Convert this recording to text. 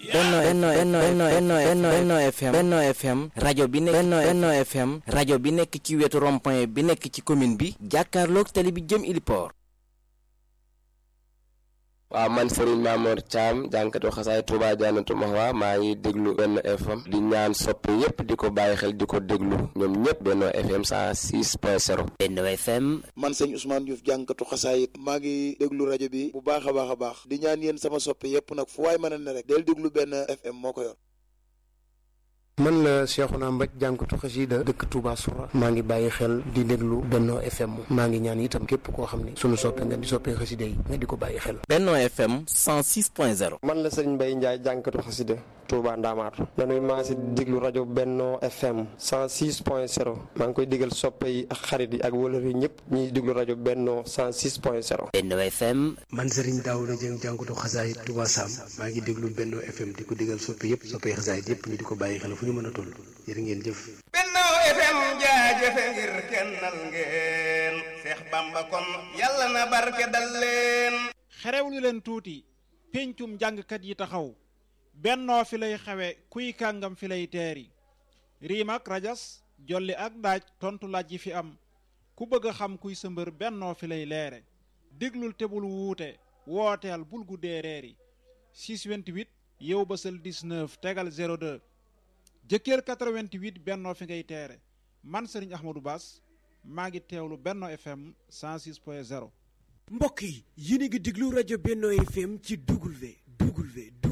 Benno Benno Benno Benno Benno Benno FM Benno FM rajo bi nekk Benno Benno FM rajo bi nekk ci wetu rond-point bi nekk ci commune bi jàkkaarloog tali bi jëm Iliport waaw man Serigne Mamour Thiam jànkatu xasaay Touba Janatu Mahwa maa ngi déglu Benno FM di ñaan soppe yépp di ko bàyyi xel di ko déglu ñoom ñépp Benno FM 106.0 Benno FM man sëñ Ousmane Diouf jànkatu xasaayit maa ngi déglu rajo bi bu baax a baax a baax di ñaan yéen sama soppe yépp nag fu waay mën a ne rek del déglu Benno FM moo ko yor man la Cheikhouna Mbaj jànkatu xasida dëkk Touba Soura maa ngi bàyyi xel di déglu Benno FM maa ngi ñaan itam képp koo xam ne sunu soppe nga di soppee xasida yi nga di ko bàyyi xel Benno FM 106.0 man la Serigne Mbaye Ndiaye jànkatu xasida Touba Ndamaatu dañuy maa si déglu rajo Benno FM 106.0 maa ngi koy digal soppe yi ak xarit yi ak wëlër yi ñëpp ñuy déglu rajo Benno 106.0 Benno FM man Serigne Daouda Dieng jànkatu xasaayit Touba Sam maa ngi déglu Benno FM di ko digal soppe yëpp soppee xasaayit yëpp ñu di ko bàyyi xel fu ñu mën a toll jërë ngeen jëf Benno FM jaajëfe ngir kennal ngeen Seex Bamba kon yàlla na barke dal leen xerewlu leen tuuti péncum jàngkat yi taxaw bennoo fi lay xewe kuy kàngam fi lay teeri riim ak rajas jolli ak daaj tontu laaj yi fi am ku bëgg a xam kuy sa mbër bennoo fi lay leere déglul te bul wuute wooteel bul guddee reeri 628 yow bësal 19 tegal 02 jëkkër 88 bennoo fi ngay teere man Serigne Ahmadou Bass maa ngi teewlu Benno FM 106.0 mbokk yi yéen a ngi déglu rajo Benno FM ci W W